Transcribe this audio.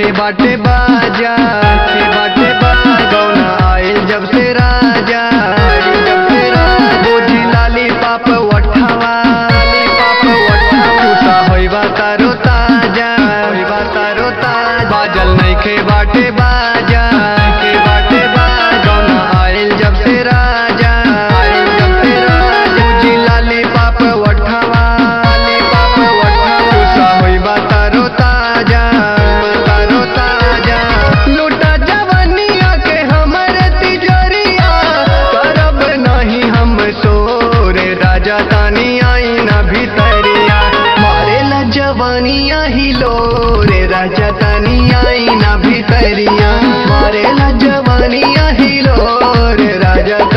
नइखे बाटे बाजा के बाटे बाजा गौना आइल जब से राजा आइल जब से राजा बोझी लाली पाप वठावा लाली पाप वठावा खुशा होइबा तारो ताजा होइबा तारो ताजा बाजल नइखे बाटे बाजा के बाटे बाजा गौना आइल जब से राजा आइल जब से राजा बोझी लाली पाप वठावा लाली पाप वठावा खुशा होइबा तारो ताजा तारो ताजा लूटा जवानिया के हमर तिजोरिया करब नहीं हम सोरे राजा तानी आई ना भीतरिया मारेला जवानिया ही लोरे राजा तानी आई ना भीतरिया मारेला जवानिया ही लोरे राजा